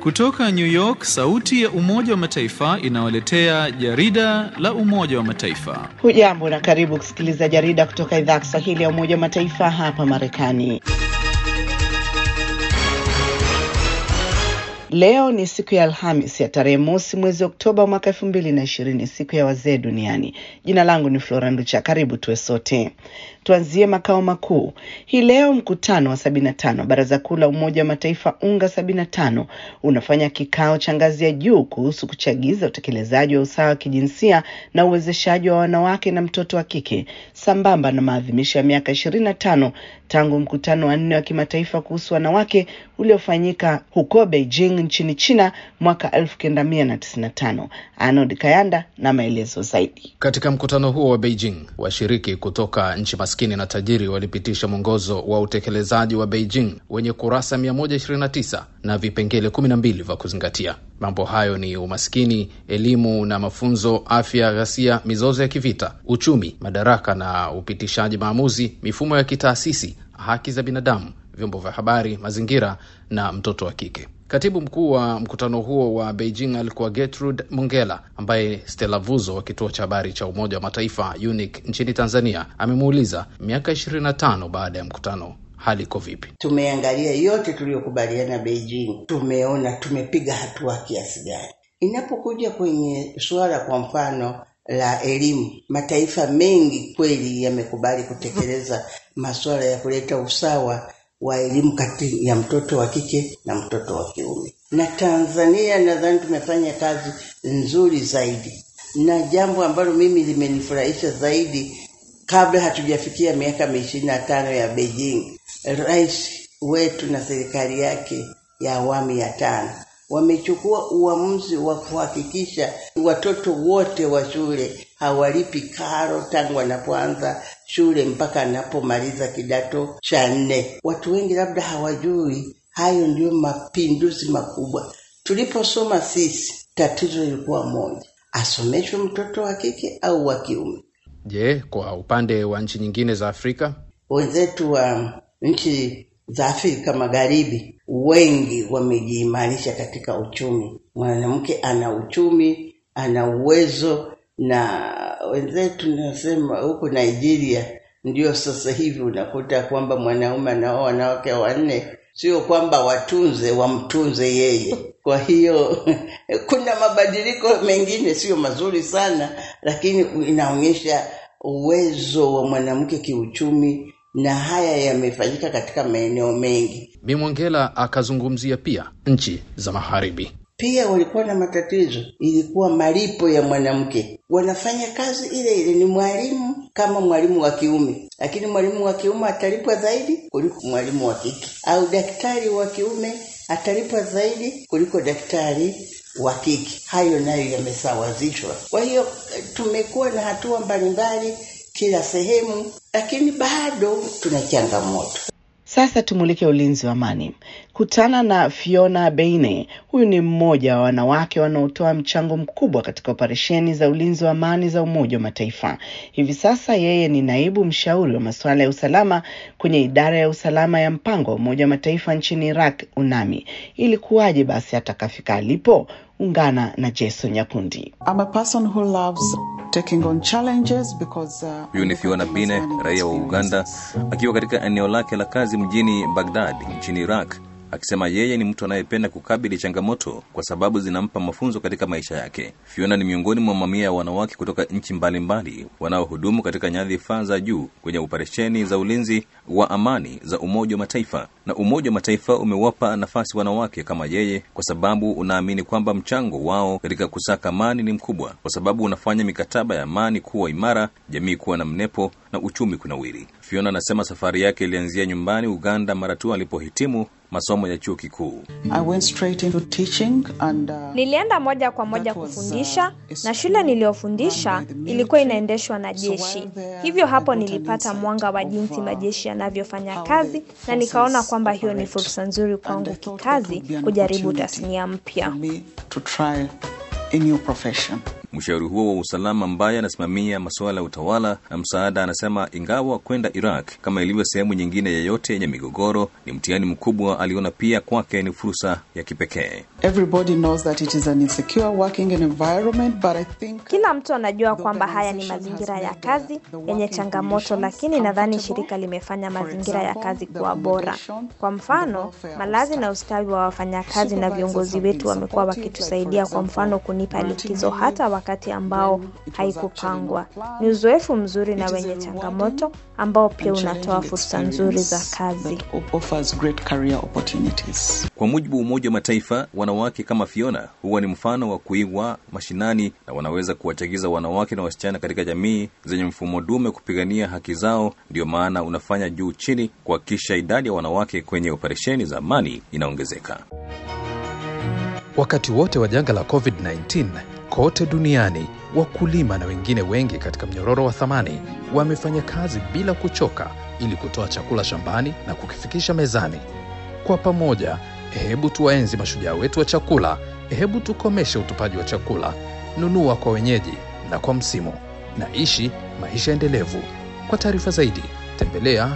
Kutoka New York, sauti ya Umoja wa Mataifa inawaletea jarida la Umoja wa Mataifa. Hujambo na karibu kusikiliza jarida kutoka idhaa ya Kiswahili ya Umoja wa Mataifa hapa Marekani. Leo ni siku ya Alhamis ya tarehe mosi mwezi Oktoba mwaka elfu mbili na ishirini, siku ya wazee duniani. Jina langu ni Flora Nducha, karibu tuwe sote. Tuanzie makao makuu hii leo. Mkutano wa sabini na tano Baraza Kuu la Umoja wa Mataifa UNGA sabini na tano unafanya kikao cha ngazi ya juu kuhusu kuchagiza utekelezaji wa usawa wa kijinsia na uwezeshaji wa wanawake na mtoto wa kike sambamba na maadhimisho ya miaka ishirini na tano tangu mkutano wa nne wa kimataifa kuhusu wanawake uliofanyika huko Beijing nchini China mwaka elfu kenda mia na tisini na tano. Arnold Kayanda na maelezo zaidi. Katika mkutano huo wa Beijing, washiriki kutoka nchi maskini na tajiri walipitisha mwongozo wa utekelezaji wa Beijing wenye kurasa 129 na vipengele 12 vya kuzingatia. Mambo hayo ni umaskini, elimu na mafunzo, afya, ghasia, mizozo ya kivita, uchumi, madaraka na upitishaji maamuzi, mifumo ya kitaasisi, haki za binadamu, vyombo vya habari, mazingira na mtoto wa kike. Katibu mkuu wa mkutano huo wa Beijing alikuwa Gertrude Mongela, ambaye Stella Vuzo wa kituo cha habari cha Umoja wa Mataifa UNIC nchini Tanzania amemuuliza miaka ishirini na tano baada ya mkutano hali iko vipi? Tumeangalia yote tuliyokubaliana Beijing, tumeona tumepiga hatua kiasi gani. Inapokuja kwenye suala kwa mfano la elimu, mataifa mengi kweli yamekubali kutekeleza masuala ya kuleta usawa wa elimu kati ya mtoto wa kike na mtoto wa kiume. Na Tanzania nadhani tumefanya kazi nzuri zaidi, na jambo ambalo mimi limenifurahisha zaidi, kabla hatujafikia miaka ishirini na tano ya Beijing, rais wetu na serikali yake ya awamu ya tano wamechukua uamuzi wa kuhakikisha watoto wote wa shule hawalipi karo tangu wanapoanza shule mpaka anapomaliza kidato cha nne. Watu wengi labda hawajui hayo ndiyo mapinduzi makubwa. Tuliposoma sisi, tatizo lilikuwa moja, asomeshwe mtoto wa kike au wa kiume. Je, kwa upande wa nchi nyingine za Afrika? Wenzetu wa nchi za Afrika Magharibi wengi wamejiimarisha katika uchumi. Mwanamke ana uchumi, ana uwezo, na wenzetu nasema huku Nigeria ndio sasa hivi unakuta kwamba mwanaume anao wanawake wanne, sio kwamba watunze, wamtunze yeye. Kwa hiyo kuna mabadiliko mengine sio mazuri sana, lakini inaonyesha uwezo wa mwanamke kiuchumi na haya yamefanyika katika maeneo mengi. Bimwongela akazungumzia pia nchi za magharibi pia walikuwa na matatizo, ilikuwa malipo ya mwanamke. Wanafanya kazi ile ile, ni mwalimu kama mwalimu wa kiume, lakini mwalimu wa kiume atalipwa zaidi kuliko mwalimu wa kike, au daktari wa kiume atalipwa zaidi kuliko daktari wa kike. Hayo nayo yamesawazishwa. Kwa hiyo tumekuwa na hatua mbalimbali kila sehemu, lakini bado tuna changamoto. Sasa tumulike ulinzi wa amani. Kutana na Fiona Beine. Huyu ni mmoja wa wanawake wanaotoa mchango mkubwa katika operesheni za ulinzi wa amani za Umoja wa Mataifa. Hivi sasa yeye ni naibu mshauri wa masuala ya usalama kwenye idara ya usalama ya mpango wa Umoja wa Mataifa nchini Iraq, UNAMI. Ilikuwaje basi hata kafika alipo? Ungana na Jason Nyakundi. I'm a person who loves taking on challenges because uh, Huyu ni Fiona Bine, raia wa Uganda, akiwa katika eneo lake la kazi mjini Baghdad nchini Iraq, akisema yeye ni mtu anayependa kukabili changamoto kwa sababu zinampa mafunzo katika maisha yake. Fiona ni miongoni mwa mamia ya wanawake kutoka nchi mbalimbali wanaohudumu katika nyadhifa za juu kwenye operesheni za ulinzi wa amani za Umoja wa Mataifa, na Umoja wa Mataifa umewapa nafasi wanawake kama yeye kwa sababu unaamini kwamba mchango wao katika kusaka amani ni mkubwa, kwa sababu unafanya mikataba ya amani kuwa imara, jamii kuwa na mnepo na uchumi kunawiri. Fiona anasema safari yake ilianzia nyumbani Uganda mara tu alipohitimu masomo ya chuo kikuu. I went straight into teaching and uh, Nilienda moja kwa moja kufundisha na shule niliyofundisha ilikuwa inaendeshwa na jeshi. Hivyo hapo nilipata mwanga wa jinsi majeshi yanavyofanya kazi na nikaona kwamba hiyo ni fursa nzuri kwangu kikazi kujaribu tasnia mpya. me to try a new profession. Mshauri huo wa usalama ambaye anasimamia masuala ya utawala na msaada anasema ingawa kwenda Iraq kama ilivyo sehemu nyingine yeyote yenye migogoro ni mtihani mkubwa, aliona pia kwake ni fursa ya kipekee. Everybody knows that it is an insecure working environment, but I think Kila mtu anajua kwamba haya ni mazingira ya kazi yenye changamoto, lakini nadhani shirika limefanya mazingira ya kazi kuwa bora. Kwa mfano, malazi na ustawi wa wafanyakazi na viongozi wetu wamekuwa wakitusaidia, kwa mfano kunipa likizo hata wakati ambao haikupangwa. Ni uzoefu mzuri na wenye changamoto ambao pia unatoa fursa nzuri za kazi. that offers great career opportunities. Kwa mujibu wa Umoja wa Mataifa, wanawake kama Fiona huwa ni mfano wa kuigwa mashinani na wanaweza kuwachagiza wanawake na wasichana katika jamii zenye mfumo dume kupigania haki zao. Ndiyo maana unafanya juu chini kuhakikisha idadi ya wanawake kwenye operesheni za amani inaongezeka. Wakati wote wa janga la COVID-19 kote duniani, wakulima na wengine wengi katika mnyororo wa thamani wamefanya kazi bila kuchoka ili kutoa chakula shambani na kukifikisha mezani. Kwa pamoja, hebu tuwaenzi mashujaa wetu wa chakula, hebu tukomeshe utupaji wa chakula. Nunua kwa wenyeji na kwa msimu, na ishi maisha endelevu. Kwa taarifa zaidi, tembelea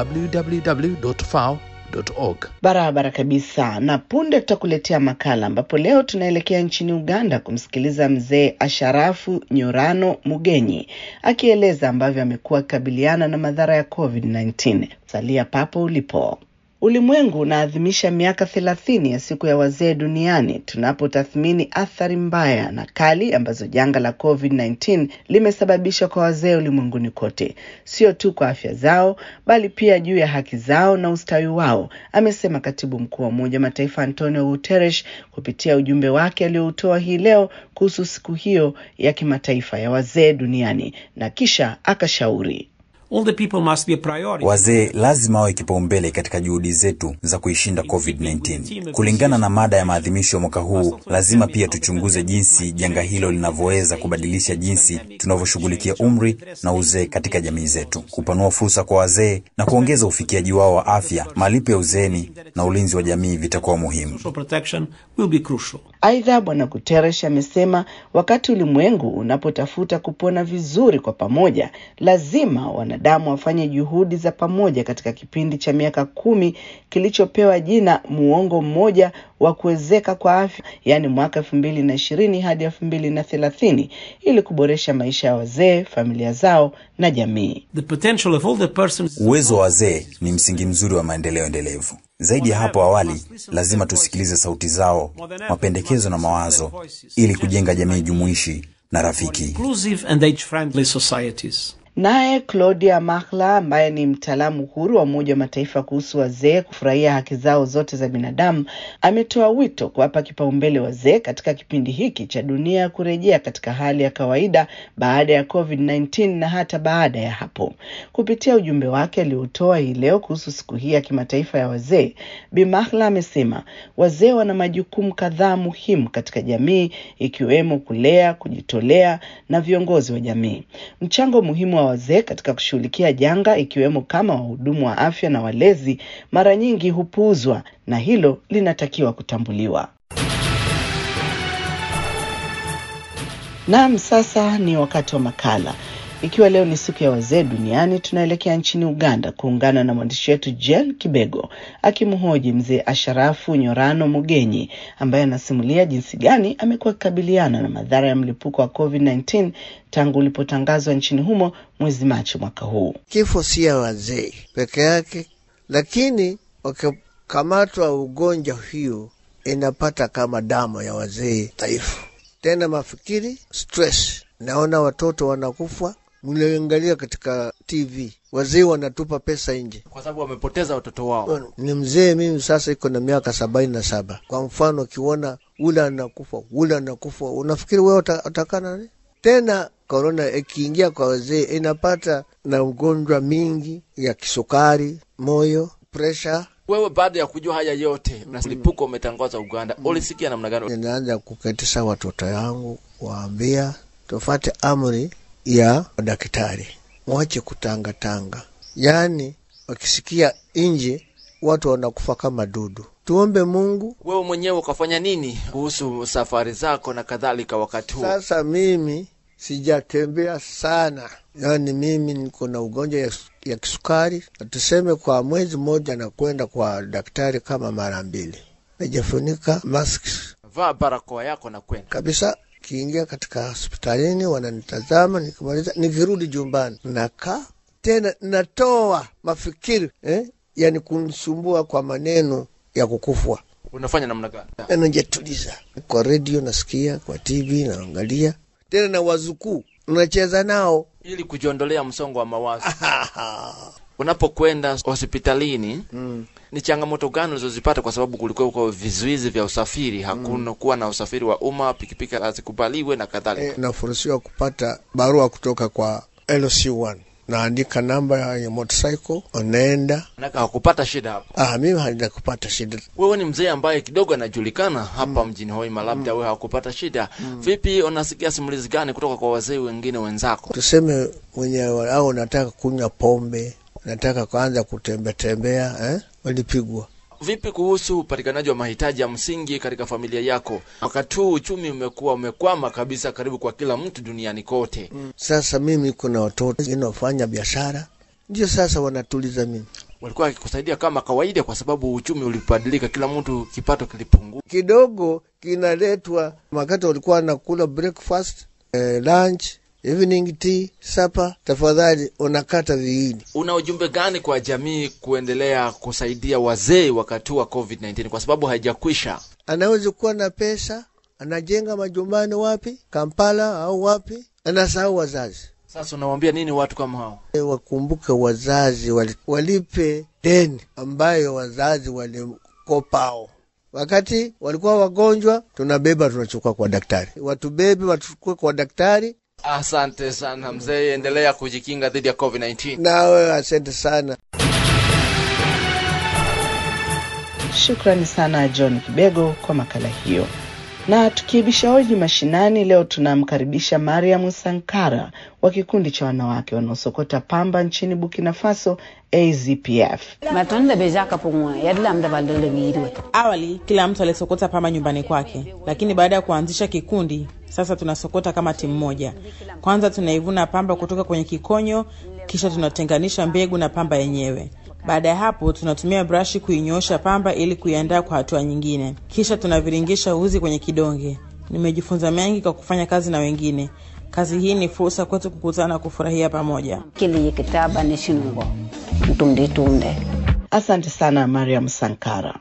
www.fao.org. Barabara kabisa. Na punde tutakuletea makala ambapo leo tunaelekea nchini Uganda kumsikiliza mzee Asharafu Nyorano Mugenyi akieleza ambavyo amekuwa akikabiliana na madhara ya COVID-19. Salia papo ulipo. Ulimwengu unaadhimisha miaka thelathini ya siku ya wazee duniani tunapotathmini athari mbaya na kali ambazo janga la COVID-19 limesababisha kwa wazee ulimwenguni kote, sio tu kwa afya zao, bali pia juu ya haki zao na ustawi wao, amesema katibu mkuu wa Umoja wa Mataifa Antonio Guterres kupitia ujumbe wake alioutoa hii leo kuhusu siku hiyo ya kimataifa ya wazee duniani, na kisha akashauri Older people must be a priority. Wazee lazima wawe kipaumbele katika juhudi zetu za kuishinda COVID-19. Kulingana na mada ya maadhimisho ya mwaka huu, lazima pia tuchunguze jinsi janga hilo linavyoweza kubadilisha jinsi tunavyoshughulikia umri na uzee katika jamii zetu, kupanua fursa kwa wazee na kuongeza ufikiaji wao wa afya. Malipo ya uzeeni na ulinzi wa jamii vitakuwa muhimu. Social protection will be crucial. Aidha, Bwana Guterres amesema wakati ulimwengu unapotafuta kupona vizuri kwa pamoja, lazima wanadamu wafanye juhudi za pamoja katika kipindi cha miaka kumi kilichopewa jina muongo mmoja wa kuwezeka kwa afya, yaani mwaka elfu mbili na ishirini hadi elfu mbili na thelathini ili kuboresha maisha ya wazee, familia zao na jamii. The potential of older persons Uwezo wa wazee ni msingi mzuri wa maendeleo endelevu. Zaidi ya hapo awali, lazima tusikilize sauti zao, mapendekezo na mawazo ili kujenga jamii jumuishi na rafiki. inclusive and age-friendly societies. Naye Claudia Mahla ambaye ni mtaalamu huru wa Umoja wa Mataifa kuhusu wazee kufurahia haki zao zote za binadamu ametoa wito kuwapa kipaumbele wazee katika kipindi hiki cha dunia kurejea katika hali ya kawaida baada ya COVID-19 na hata baada ya hapo. Kupitia ujumbe wake aliotoa hii leo kuhusu siku hii ya kimataifa ya wazee, Bi Mahla amesema wazee wana majukumu kadhaa muhimu katika jamii ikiwemo kulea, kujitolea na viongozi wa jamii. Mchango muhimu wa wazee katika kushughulikia janga ikiwemo kama wahudumu wa afya na walezi mara nyingi hupuuzwa na hilo linatakiwa kutambuliwa. Naam, sasa ni wakati wa makala. Ikiwa leo ni siku ya wazee duniani, tunaelekea nchini Uganda kuungana na mwandishi wetu Jen Kibego akimhoji mzee Asharafu Nyorano Mugenyi ambaye anasimulia jinsi gani amekuwa akikabiliana na madhara ya mlipuko wa COVID-19 tangu ulipotangazwa nchini humo mwezi Machi mwaka huu. Kifo si ya wazee peke yake, lakini wakikamatwa ugonjwa hiyo inapata kama damu ya wazee dhaifu, tena mafikiri, stress. Naona watoto wanakufa, mliangalia katika TV, wazee wanatupa pesa nje kwa sababu wamepoteza watoto wao. Ni mzee mimi sasa iko na miaka sabaini na saba. Kwa mfano, ukiona ule anakufa ule anakufa, unafikiri wewe utakana nini? Tena korona ikiingia kwa wazee inapata na ugonjwa mingi ya kisukari, moyo, presha. Wewe baada ya kujua haya yote na mlipuko umetangaza Uganda, ulisikia namna gani? Ninaanza kuketisha watoto yangu, waambia tufate amri ya daktari, mwache kutangatanga. Yaani wakisikia nje watu wanakufa kama dudu, tuombe Mungu. Wewe mwenyewe ukafanya nini kuhusu safari zako na kadhalika wakati huu? Sasa mimi sijatembea sana, yaani mimi niko na ugonjwa ya, ya kisukari, na tuseme kwa mwezi mmoja nakwenda kwa daktari kama mara mbili, najifunika mask Vaa barakoa yako na kwenda kabisa. Kiingia katika hospitalini wananitazama, nikimaliza nikirudi jumbani nakaa tena, natoa mafikiri eh, yani kunisumbua kwa maneno ya kukufwa unafanya namna gani? najituliza kwa redio nasikia, kwa TV naangalia, tena na wazukuu unacheza nao ili kujiondolea msongo wa mawazo. Unapokwenda hospitalini mm. ni changamoto gani ulizozipata? Kwa sababu kulikuwa kwa vizuizi vya usafiri, hakuna kuwa na usafiri wa umma, pikipiki hazikubaliwe na kadhalika. E, nafurusiwa kupata barua kutoka kwa LC1 naandika namba ya motorcycle, unaenda. Manake hakupata shida hapo. Ah, mimi halina kupata shida. Wewe ni mzee ambaye kidogo anajulikana hapa mjini Hoima, labda wewe hakupata shida. Vipi, unasikia simulizi gani kutoka kwa wazee wengine wenzako? Tuseme mwenye au nataka kunywa pombe, nataka kuanza kutembea tembea, eh, walipigwa. Vipi kuhusu upatikanaji wa mahitaji ya msingi katika familia yako? Wakati huu uchumi umekuwa umekwama kabisa karibu kwa kila mtu duniani kote. Sasa mimi kuna watoto wengine wafanya biashara, ndio sasa wanatuliza mimi. Walikuwa wakikusaidia kama kawaida, kwa sababu uchumi ulibadilika, kila mtu kipato kilipungua kidogo, kinaletwa wakati walikuwa wanakula breakfast, eh, lunch evening tea, supper, tafadhali unakata viini. Una ujumbe gani kwa jamii kuendelea kusaidia wazee wakati wa COVID-19 kwa sababu haijakwisha? Anaweza kuwa na pesa, anajenga majumbani wapi, Kampala au wapi, anasahau wazazi. Sasa unawambia nini watu kama hao? E, wakumbuke wazazi wali, walipe deni ambayo wazazi walikopao wakati walikuwa wagonjwa, tunabeba tunachukua kwa daktari, watubebe wachukue kwa daktari. Asante sana mzee, endelea kujikinga dhidi ya COVID-19. Nawe asante sana. Shukrani sana John Kibego kwa makala hiyo. Na tukiibisha hoji mashinani, leo tunamkaribisha Mariam Sankara wa kikundi cha wanawake wanaosokota pamba nchini Burkina Faso, AZPF. Awali kila mtu alisokota pamba nyumbani kwake, lakini baada ya kuanzisha kikundi, sasa tunasokota kama timu moja. Kwanza tunaivuna pamba kutoka kwenye kikonyo, kisha tunatenganisha mbegu na pamba yenyewe. Baada ya hapo tunatumia brashi kuinyoosha pamba ili kuiandaa kwa hatua nyingine, kisha tunaviringisha uzi kwenye kidonge. Nimejifunza mengi kwa kufanya kazi na wengine. Kazi hii ni fursa kwetu kukutana na kufurahia pamoja. Asante sana Mariam Sankara.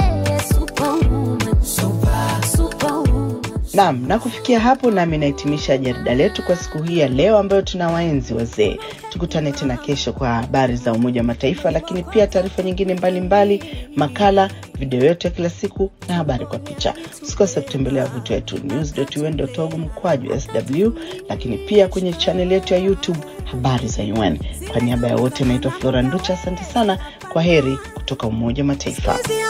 Naam, na kufikia hapo nami nahitimisha jarida letu kwa siku hii ya leo ambayo tuna waenzi wazee. Tukutane tena kesho kwa habari za Umoja wa Mataifa, lakini pia taarifa nyingine mbalimbali mbali, makala, video yote ya kila siku na habari kwa picha. Usikose kutembelea wavuti wetu news.un.org mkwaju sw, lakini pia kwenye chaneli yetu ya YouTube habari za UN. Kwa niaba ya wote, naitwa Flora Nducha, asante sana. Kwa heri kutoka Umoja wa Mataifa.